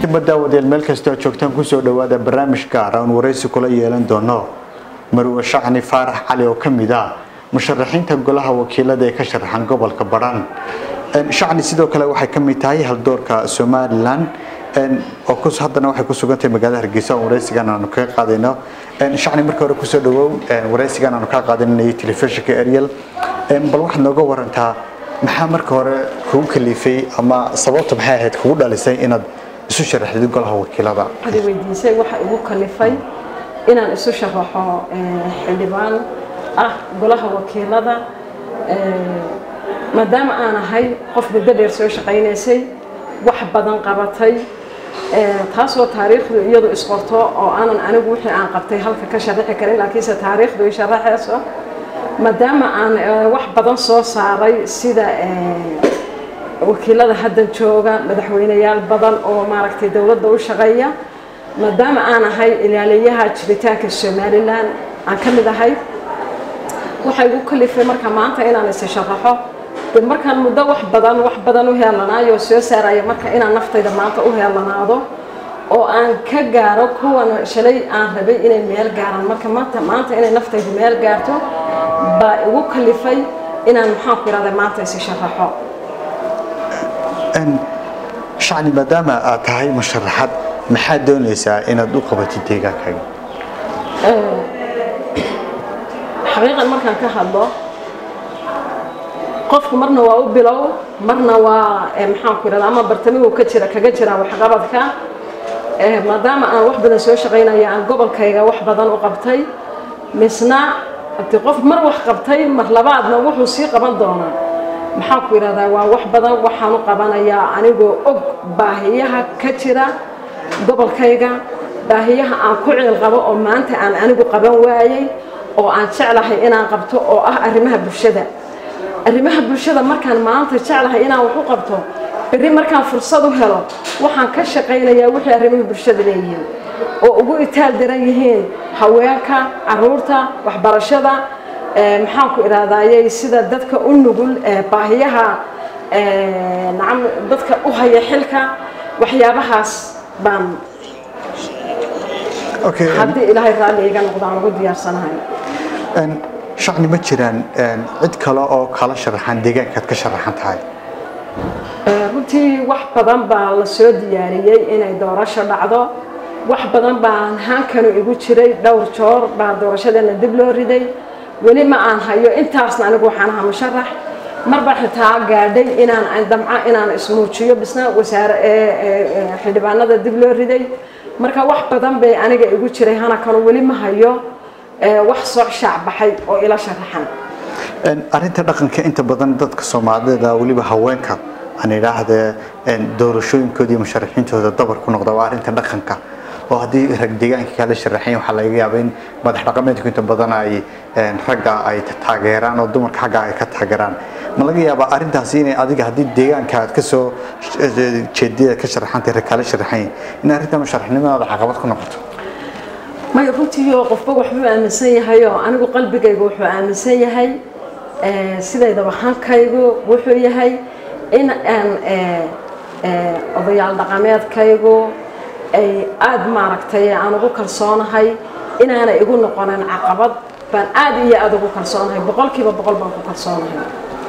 dhammaantiinba daawadeel meel kastoo joogtaan kusoo dhawaada barnaamij gaar aan waraysi kula yeelan doono marwe shacni faarax cali oo ka mid ah musharaxiinta golaha wakiilada ee ka sharaxan gobolka badhan shacni sidoo kale waxay ka mid tahay haldoorka somalilan oo haddana waxay ku sugantahay magaalada hargeysa oo waraysigan aanu kaga qaadayno shacni marka hore kusoo dhawow waraysigan aanu kaga qaadanayay telefishinka ariel bal waxaad nooga warantaa maxaa marka hore kugu kalifay ama sababta maxay ahayd kugu dhalisay inaad isu sharaxdid golaha wakiilada waxaad weydiisay waxa igu kalifay inaan isu sharaxo xildhibaan ah golaha wakiilada maadaama aan ahay qof muddo dheer soo shaqaynaysay wax badan qabatay taasoo taariikhdu iyadu isqorto oo aanan anigu wixii aan qabtay halka ka sharaxi karin laakiinse taariikhdu ay sharaxayso maadaama aan wax badan soo saaray sida wakiilada hadda jooga madaxweyneyaal badan oo maaragtay dowladda u shaqeeya maadaama aan ahay ilaaliyaha jiritaanka somalilan aan ka mid ahay waxay igu kalifay marka maanta inaan isi sharaxo de markaan muddo wax badan wax badan u heelanaayo soo saaraya marka inaan naftayda maanta u heelanaado oo aan ka gaaro kuwan shalay aan rabay inay meel gaaraan marka maanta maanta inay naftaydu meel gaarto baa igu kalifay inaan maxaanku irahda maanta isi sharaxo shacni maadaama aad tahay musharaxad maxaad doonaysaa inaad u qabatid deegaankaaga xaqiiqan markaan ka hadlo qofku marna waa u bilow marna waa maxaanku irahda ama bartamigu ka jira kaga jira waxqabadka maadaama aan wax badan soo shaqaynaya aan gobolkayga wax badan u qabtay misna hadii qof mar wax qabtay mar labaadna wuxuu sii qaban doonaa maxaan ku yidhahdaa waa wax badan waxaan u qabanayaa anigoo og baahiyaha ka jira gobolkayga baahiyaha aan ku ceel qabo oo maanta aan anigu qaban waayey oo aan jeclahay inaan qabto oo ah arrimaha bulshada arrimaha bulshada markaan maanta jeclahay inaan wax u qabto berri markaan fursad u helo waxaan ka shaqaynayaa wixii arrimaha bulshada leeyihiin oo ugu itaal daran yihiin haweenka caruurta waxbarashada maxaan ku idhahdayay sida dadka u nugul baahiyaha nacam dadka u haya xilka waxyaabahaas baan haddii ilaahay raalli iga noqdo aan ugu diyaarsanahay shacni ma jiraan cid kale oo kala sharaxan deegaankaad ka sharaxan tahay runtii wax badan baa la soo diyaariyey inay doorasho dhacdo wax badan baan haankanu igu jiray dhowr joor baa doorashadeena dib loo riday weli ma aan hayo intaasna anigu waxaan ahaa musharax marba xitaa gaadhay inaan damca inaan ismuujiyo bisna wasaare xildhibaanada dib loo riday marka wax badan bay aniga igu jiray hanakanu weli ma hayo wax soo shaac baxay oo ila sharaxan arrinta dhaqanka inta badan dadka soomaalida weliba haweenka aan idhaahdee doorashooyinkooda iyo musharaxiintooda dabar ku noqda waa arrinta dhaqanka oo haddii rag deegaanka kala sharaxayn waxaa laga yaabaa in madax dhaqameedku inta badan ay ragga ay taageeraan oo dumarka xagga ay ka taageeraan ma laga yaabaa arrintaasi inay adiga haddii deegaanka aad ka soo jeediyada ka sharaxantay rag kala sharaxayn in arrinta musharaxnimadaada caqabad ku noqoto maya runtii oo qofba waxbuu aaminsan yahay oo anigu qalbigaygu wuxuu aaminsan yahay sidaydaba hankaygu wuxuu yahay in aan odayaal dhaqameedkaygu ay aada maaragtay aan ugu kalsoonahay inaanay igu noqonin caqabad baan aada iyo aada ugu kalsoonahay boqolkiiba boqol baan ku kalsoonahay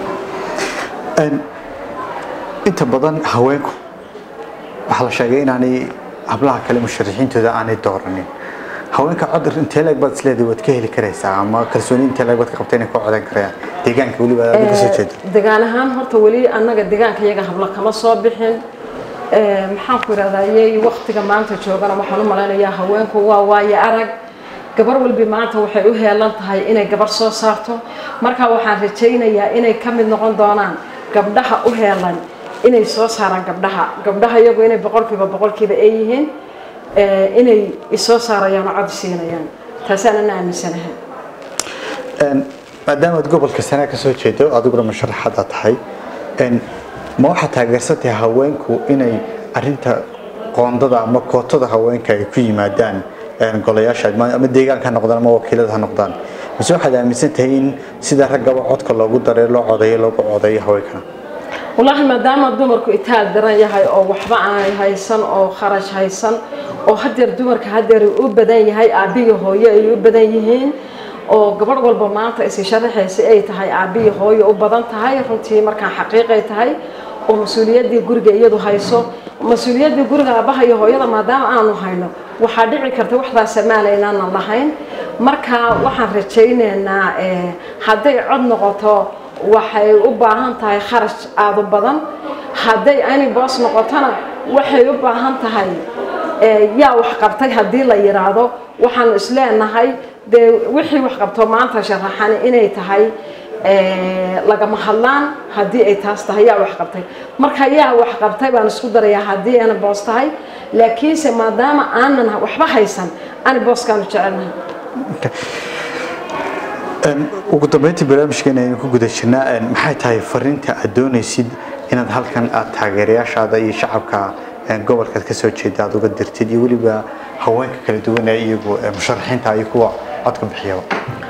inta badan haweenku waxaa la sheegay inaanay hablaha kale musharaxiintooda aanay dooranin haweenka codar intee leeg baad isleedahay waad ka heli karaysaa ama kalsooni intee leeg baad ka qabta inay ku codan karayaan deegaanka weliba aad ka soo jeedo degaan ahaan horta weli annaga deegaanka iyaga habla kama soo bixin maxaan ku idhahdayay waktiga maanta joogana waxaan u malaynayaa haweenku waa waayo arag gabar walbi maanta waxay u heelan tahay inay gabar soo saarto markaa waxaan rajaynayaa inay ka mid noqon doonaan gabdhaha u heelan inay soo saaraan gabdhaha gabdhaha iyagu inay boqolkiiba boqolkiiba ay yihiin inay isoo saarayaan oo cod siinayaan taasaanan aaminsanahay maadaama aad gobolka sanaa ka soo jeedo adiguna musharaxada tahay ma waxaad taageersantahay haweenku inay arinta qoondada ama kootada haweenka ay ku yimaadaan golayaasha ama deegaanka ha noqdaan ama wakiilada ha noqdaan mise waxaad aaminsan tahay in sida raggaba codka loogu daray loo codeeyo loogu codeeyo haweenkana wallaahi maadaama dumarku itaal daran yahay oo waxba aanay haysan oo kharash haysan oo hadeer dumarka hadeer u badan yahay aabbiyo hooyo ay u badan yihiin oo gabadh walba maanta isi sharaxaysa ay tahay aabbiyo hooyo u badan tahay runtii markaan xaqiiqay tahay oo mas-uuliyaddii guriga iyadu hayso mas-uuliyaddii guriga aabbaha iyo hooyada maadaama aanu hayno waxaa dhici karta waxdaas samaala inaanan lahayn marka waxaan rajaynaynaa hadday cod noqoto waxay u baahan tahay kharash aada u badan hadday ani boos noqotona waxay u baahan tahay yaa wax qabtay haddii la yidhaahdo waxaanu isleenahay dee wixii wax qabto maanta sharaxani inay tahay lagama hadlaan haddii ay taas tahay yaa wax qabtay marka yaa wax qabtay baan isku darayaa haddii ana boos tahay laakiinse maadaama aanan waxba haysan ani booskaanu jecelnahay ugu dambeyntii barnaamijkeena aynu ku guda jirnaa maxay tahay fariinta aad doonaysid inaad halkan aad taageerayaashaada iyo shacabka gobolkaad ka soo jeeda aad uga dirtid iyo weliba haweenka kala duwan ee iyagu musharaxiinta iyo kuwa codka bixiyaba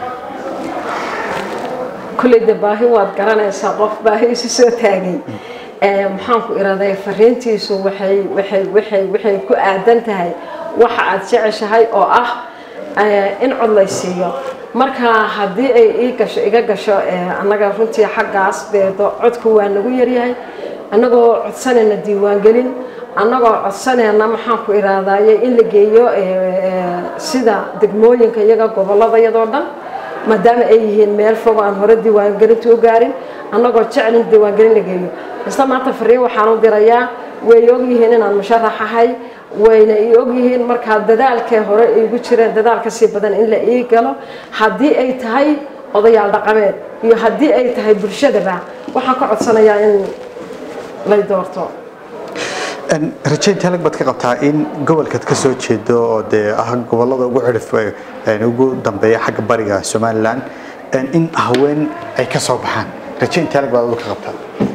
kulley de baahi waad garanaysaa qof baahi isu soo taagay maxaan ku iraday fariintiisu waxay waxay waxay waxay ku aadan tahay waxa aad jeceshahay oo ah in cod lay siiyo marka haddii ay ii gasho iga gasho annaga runtii xaggaas dee codku waa nagu yaryahay annagoo codsanayna diiwaangelin annagoo codsanayna maxaan ku iraadaye in la geeyo sida degmooyinka iyaga gobollada iyadoo dhan maadaama ay yihiin meel fog aan hore diiwaangelinta u gaarin annagoo jeclin diiwaangelin la geeyo isla maanta fariin waxaan u dirayaa way ogyihiin inaan musharax ahay wayna ii ogyihiin markaa dadaalkee hore igu jireen dadaal ka sii badan in la ii galo haddii ay tahay odayaal dhaqameed iyo haddii ay tahay bulshadaba waxaan ka codsanayaa in lay doorto rajayn talag baad ka qabtaa in gobolkaad ka soo jeedo oo dee ah gobolada ugu cirif ugu dambeeya xagga bariga somalilan in haween ay ka soo baxaan rajayn talag baad ka qabtaa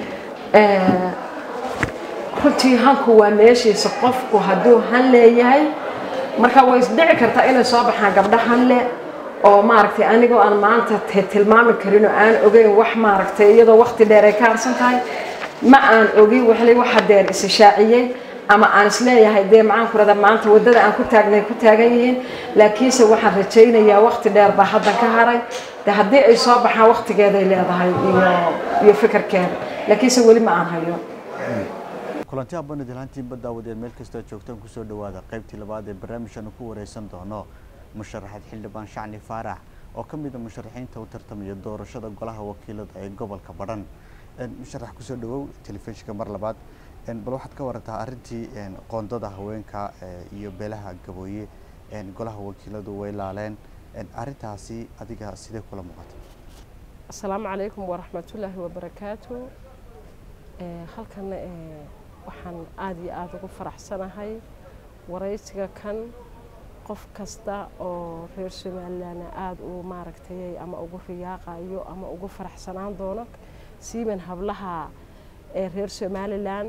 runtii hanku waa meeshiisa qofku hadduu han leeyahay marka way isdhici kartaa inay soo baxaan gabdho hanle oo maaragtay anigoo aan maanta tilmaami karin oo aan ogeyn wax maaragtay iyadoo waqti dheer ay ka harsan tahay ma aan ogin waxlay waxa deer is shaaciyey ama aan isleeyahay dee maxaan ku rahdaa maanta waddada aan ku taagnay ku taagan yihiin laakiinse waxaan rajaynayaa waqti dheer baa haddan ka haray de haddii ay soo baxaan waqtigeeday leedahay iyo iyo fikirkeeda laakiinse weli ma aan hayo kulanti abani dilhaantiinba daawadeed meel kastoo joogtaan kusoo dhawaada qaybtii labaad ee barnaamijkan ku wareysan doono musharaxaad xildhibaan shacni faarax oo ka mid a musharaxiinta u tartamaya doorashada golaha wakiilada ee gobolka badhan musharax kusoo dhawow telefishinka mar labaad bal waxaad ka warantaa arrintii qoondada haweenka iyo beelaha gabooye golaha wakiiladu way laaleen arrintaasi adiga sidee kula muuqata asalaamu calaykum waraxmatullaahi wabarakaatu halkan waxaan aada iyo aada ugu faraxsanahay waraysiga kan qof kasta oo reer somalilandna aada uu maaragtay ama ugu riyaaqayo ama ugu faraxsanaan doono siiban hablaha ee reer somalilan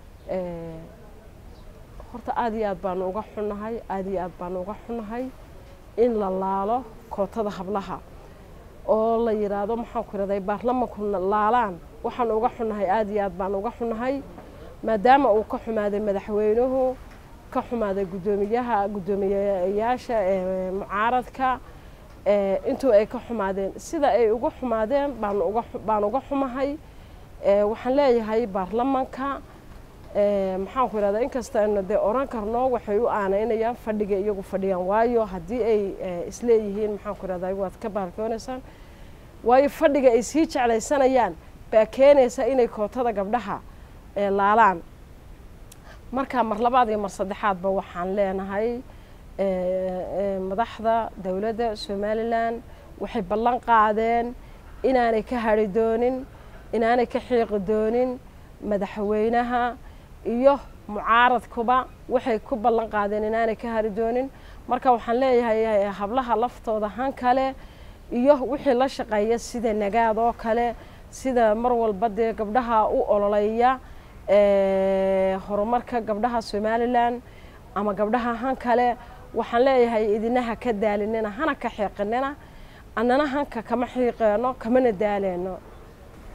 horta aada iyo aad baanu uga xunnahay aada iyo aad baanu uga xunnahay in la laalo kootada hablaha oo la yidhaahdo maxaan ku iraday baarlamanku laalaan waxaanu uga xunnahay aada iyo aad baanu uga xunnahay maadaama uu ka xumaaday madaxweynuhu ka xumaaday guddoomiyaha guddoomiyeyaasha ee mucaaradka intuu ay ka xumaadeen sida ay uga xumaadeen baanu uga baan uga xumahay waxaan leeyahay baarlamanka maxaan ku irahdaa inkasta aynu dee oran karno waxay u aanaynayaan fadhiga iyagu fadhiyaan waayo haddii ay isleeyihiin maxaan ku irahdaa waad ka baalkoonaysaan waayo fadhiga ay sii jeclaysanayaan baa keenaysa inay kootada gabdhaha laalaan marka mar labaad iyo mar saddexaadba waxaan leenahay madaxda dowladda somalilan waxay ballan qaadeen inaanay ka hadhi doonin inaanay ka xiiqi doonin madaxweynaha iyo mucaaradkuba waxay ku ballan qaadeen inaanay ka hari doonin marka waxaan leeyahay hablaha laftooda han kale iyo wixii la shaqeeya sida nagaad oo kale sida mar walba dee gabdhaha u ololeeya horumarka gabdhaha somalilan ama gabdhaha han kale waxaan leeyahay idinaha ka daalinina hana ka xiiqinina annana hanka kama xiiqeeno kamana daaleyno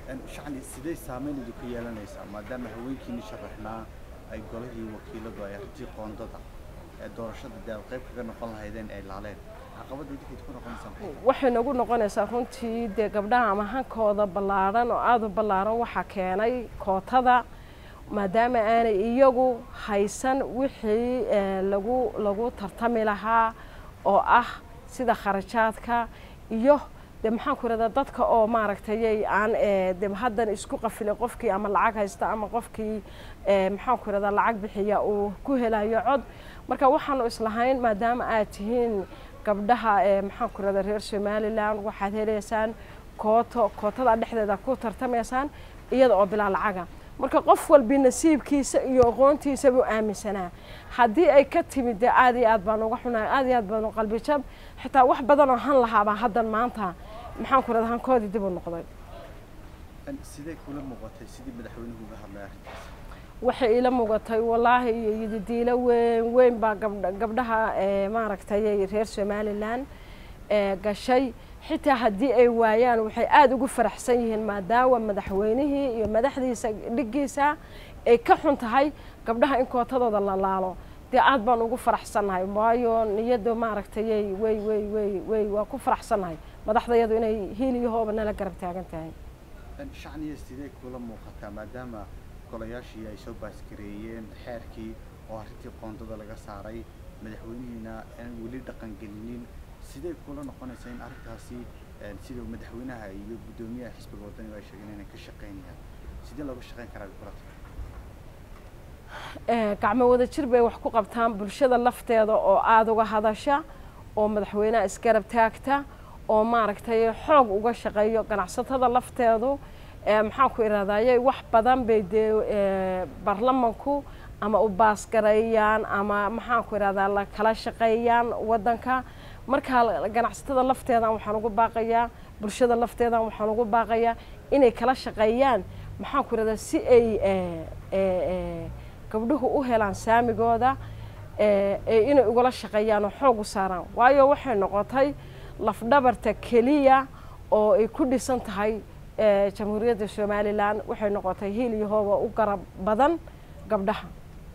shacni sidee saameyn idinku yeelanaysaa maadaama haweenkiini sharaxnaa ay golihii wakiiladu ay arrintii qoondada ee doorashada dee aad qayb kaga noqon lahaydeen ay laaleen caqabadda idinka idinku noqonaysaa maxay tahay waxay nagu noqonaysaa runtii dee gabdhaha ama hankooda ballaaran oo aada u ballaaran waxaa keenay kootada maadaama aanay iyagu haysan wixii eh, lagu lagu tartami lahaa oo ah sida kharajaadka iyo de maxaan ku irahdaa dadka oo maaragtayay aan eh, de haddan isku qafilin qofkii ama lacag haysta ama qofkii eh, maxaan ku irahdaa lacag bixiya uu ku helayo cod marka waxaanu islahayn maadaama aad tihiin gabdhaha ee maxaan ku irahdaa reer somaliland waxaad helaysaan kooto kootada dhexdeeda ku tartamaysaan iyada oo bilaa lacaga marka qof walbi nasiibkiisa iyo aqoontiisa buu aaminsanaa haddii ay ka timid dee aad iyo aad baan uga xunahay aad iyo aad baan u qalbi jab xitaa wax badan oo han lahaabaa haddan maanta maxaan ku irahdaa hankoodii dib u noqday Een, sidee kula muuqatay sidii madaxweynuhu uga hadlay arrintaas waxay ila muugatay wallaahi iyo yididiilo weyn weyn baa gabdha gabdhaha ee maaragtay reer somaliland ee gashay xitaa haddii ay waayaan waxay aada ugu faraxsan yihiin maadaama madaxweynihii iyo madaxdiisa dhiggiisa ay ka xun tahay gabdhaha in kootadooda la laalo dee aad baan ugu faraxsannahay waayo niyadda maaragtay way way way way waa ku faraxsannahay madaxdayadu inay hiil iyo hooba nala garab taagan tahay Een, shacniya sidee kula muuqataa maadaama golayaashii ay soo baaskareeyeen xeerkii oo arrintii qoondada laga saaray madaxweynihiina aan weli dhaqangelinin sidee kula noqonaysaa in arrintaasi een, sida madaxweynaha iyo guddoomiyaha xisbiga wadaniga ay sheegeen inay ka shaqaynayaan sidee looga shaqayn karaa kula tahay Eh, gacmo wada jir bay wax ku qabtaan bulshada lafteeda oo aada uga hadasha oo madaxweynaha isgarab taagta oo maaragtay xoog uga shaqeeyo ganacsatada lafteedu eh, maxaan ku ihahdayay wax badan bay dee eh, baarlamanku ama u baasgareeyaan ama maxaan ku ihahdaa la kala shaqeeyaan waddanka markaa ganacsatada lafteedan waxaan ugu baaqayaa bulshada lafteedan waxaan ugu baaqayaa inay kala shaqeeyaan maxaan ku ihahdaa si ay eh, eh, eh, gabdhuhu u helaan saamigooda ee ee inay ugala shaqeeyaan oo xoog u saaraan waayo waxay noqotay lafdhabarta keliya oo ay ku dhisan tahay ee jamhuuriyadda somalilan waxay noqotay hiil iyo hooba u garab badan gabdhaha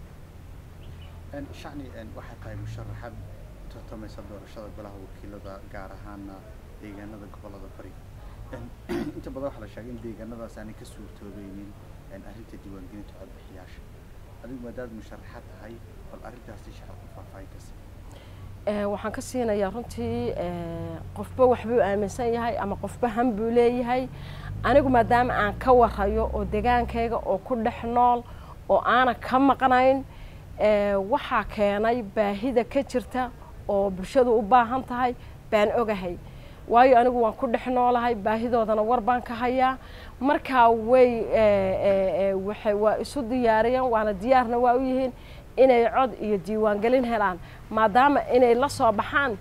Een, shacni een, waxay tahay musharaxad tartamaysa doorashada golaha wakiilada gaar ahaana deegaanada gobolada bari Een, inta badan waxaa la sheegay in deegaanadaas aanay ka suurtoobeynin een, arrinta diiwaangelinta codbixiyaasha adigu maadaad musharaxad tahay bal arrintaasi shacabku faahfaahin ka sii Ee, waxaan ka siinayaa runtii ee, qofba waxbuu aaminsan yahay ama qofba han buu leeyahay anigu maadaama aan ka warayo oo degaankayga oo ku dhex nool oo aanan ka maqnayn ee, waxaa keenay baahida ka jirta oo bulshadu u baahan tahay baan ogahay waayo anigu waan ku dhex noolahay baahidoodana war baan ka hayaa markaa way ee, ee, ee, waxay waa isu diyaariyeen waana diyaarna waa u yihiin inay cod iyo diiwaangelin helaan maadaama inay la soo baxaan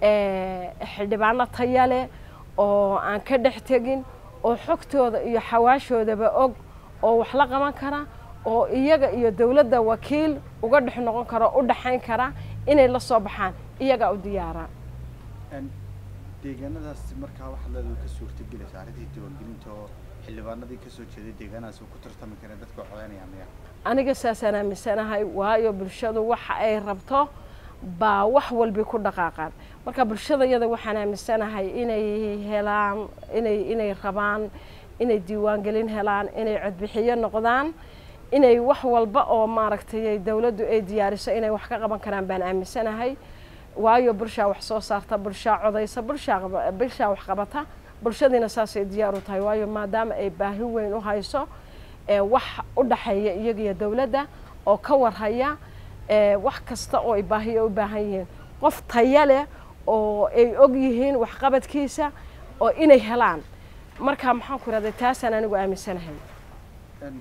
ee, xildhibaano taya leh oo aan ka dhex tegin oo xogtooda iyo xawaashoodaba og oo wax la qaban kara oo iyaga iyo dowladda wakiil uga dhex noqon kara u dhexayn kara inay la soo baxaan iyagaa u diyaara Een, deegaanadaas markaa waxaa leedahay ka suurtagelaysa arrintii diiwaangelinta oo xildhibaanadii kasoo jeeday deegaanadaas uu ku tartami kareen dadka codeynaya miya aniga saasaan aaminsanahay waayo bulshadu waxa ay rabto baa wax walbi ku dhaqaaqaan marka bulshada iyada waxaan aaminsanahay inay helaan inay inay rabaan inay diiwaangelin helaan inay codbixiyo noqdaan inay wax walba oo maaragtay dowladdu ay diyaariso inay wax ka qaban karaan baan aaminsanahay waayo bulshaa wax soo saarta bulshaa codaysa bulshaa qaba- bulshaa wax qabata bulshadiina saasay diyaar u tahay waayo maadaama ay baahi weyn u hayso ee wax u dhaxeeya iyaga iyo dowladda oo ka warhaya ee wax kasta oo ay baahiyo u baahan yihiin qof taya leh oo ay og yihiin waxqabadkiisa oo inay helaan marka maxaan ku ihahday taasaan anigu aaminsanahay Een,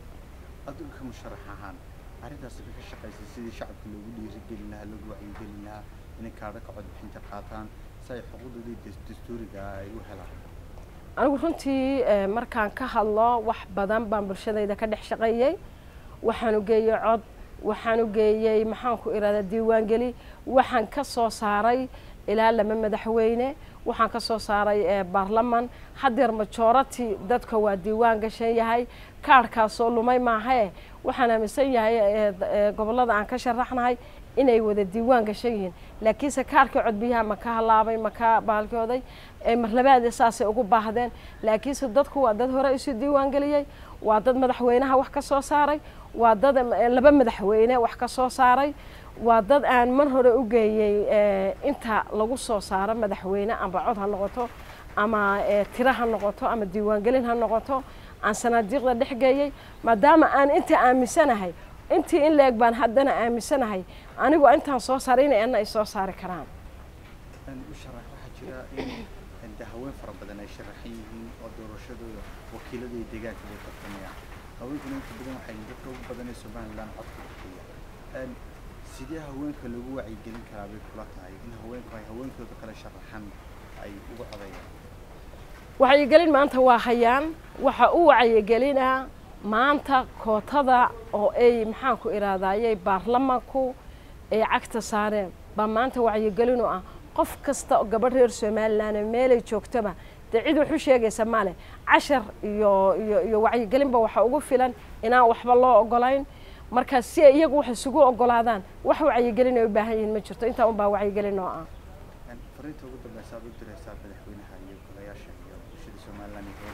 adigu ka musharax ahaan arrintaasi ka shaqaysay sidii shacabka loogu dhiirigelin lahaa loogu wacyigelin lahaa inay kaadhaka codbixinta qaataan si ay xuquuqdoodii das- dastuuriga ah ay u helaan anigu runtii eh, markaan ka hadlo wax badan baan bulshadayda ka dhex shaqeeyey waxaan u geeyey cod waxaan u geeyey maxaan ku ihahdaa diiwaangeli waxaan ka soo saaray ilaa lama madaxweyne waxaan ka soo saaray baarlaman haddeer majority dadka waa diiwaan gashan yahay kaarhkaasoo lumay maahae waxaan aaminsan yahay gobollada aan ka sharaxnahay inay wada diiwaan gashan yihiin laakiinse kaarhkii codbiyaha ma ka halaabay ma ka baalkooday marlabaade saasay ugu baahdeen laakiinse dadku waa dad hore isu diiwaan geliyey waa dad madaxweynaha wax ka soo saaray waa dad laba madaxweyne wax ka soo saaray waa dad aan mar hore u geeyey inta lagu soo saaro madaxweyne amba cod ha noqoto ama tiro ha noqoto ama diiwaangelin ha noqoto aan sanaadiiqda dhex geeyey maadaama aan inta aaminsanahay intii in la-eg baan haddana aaminsanahay anigu intaan soo saaray inay ana ay soo saari karaan waxaa jira in de haween fara badan ay sharaxan yihiin oo doorashadooda wakiilada iyo deegaanka bay tartamayaan haweenkuna inta badan waxay dadka ugu badan ee somaliland codka bixiya sidee haweenka lagu wacyigelin karaa bay kula tahay in haweenku ay haweenkooda kale sharaxan ay uga codayaan wacyigelin maanta waa hayaan waxa u wacyigelinaa maanta kootada oo ay maxaanku iraadayay baarlamanku ay cagta saareen baa maanta wacyigelin u ah qof kasta oo gabadh reer somaliland meelay joogtaba dee cid wax u sheegaysa male cashar iyo iyo iyo wacyigelinba waxa ugu filan inaan waxba loo ogolayn marka si ay iyagu wax isugu ogolaadaan wax wacyigelin ay u baahan yihiin ma jirto intaa unbaa wacyigelin oo ah fariinta ugu dambeysa aad u diraysaa madaxweynaha iyo golayaasha iyo bulshada somaliland iyo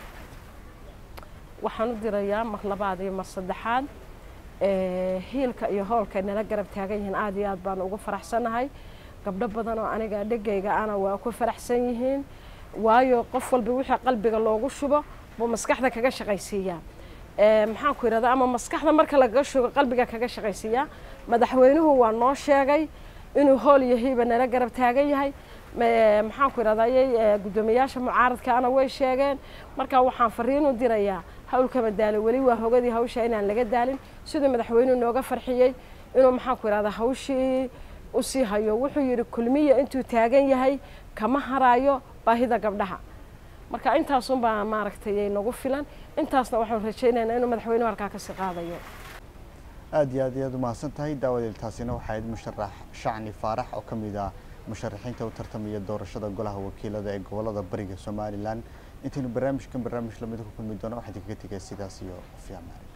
waxaan u dirayaa mar labaad iyo mar saddexaad hiilka iyo hoolka nala garab taagan yihiin aada iyo aad baan ugu faraxsannahay gabdho badan oo aniga dhegayga ana waa ku faraxsan yihiin waayo qof walba wixii qalbiga loogu shubo buu maskaxda kaga shaqaysiiyaa maxaan ku yidhahdaa ama maskaxda marka lagaga shubo qalbiga kaga shaqaysiiyaa madaxweynuhu waa noo sheegay inuu hool iyo hiiba nala garab taagan yahay maxaan ku yidhahdaa guddoomiyaasha mucaaradkaana way sheegeen marka waxaan fariin u dirayaa hawlkama daalo weli waa hogadii hawsha inaan laga daalin siduu madaxweynuhu nooga farxiyey inuu maxaan ku yidhahdaa hawshii usii hayo wuxuu yidhi kulmiya intuu taagan yahay kama haraayo baahida gabdhaha marka intaasunbaa maaragtay nagu filan intaasna waxaan rajaynaynaa inuu madaxweynuhu halkaa kasii qaadayo aada iyo aad iyaad umahadsan tahay daawadeel taasina waxaa ahayd musharax shacni faarax oo ka mid ah musharaxiinta u tartamaya doorashada golaha wakiilada ee gobolada bariga somalilan intaynu barnaamijkan barnaamij lamida ku kulmi doono waxaan idinkaga tegaya sidaas iyo fiicmaan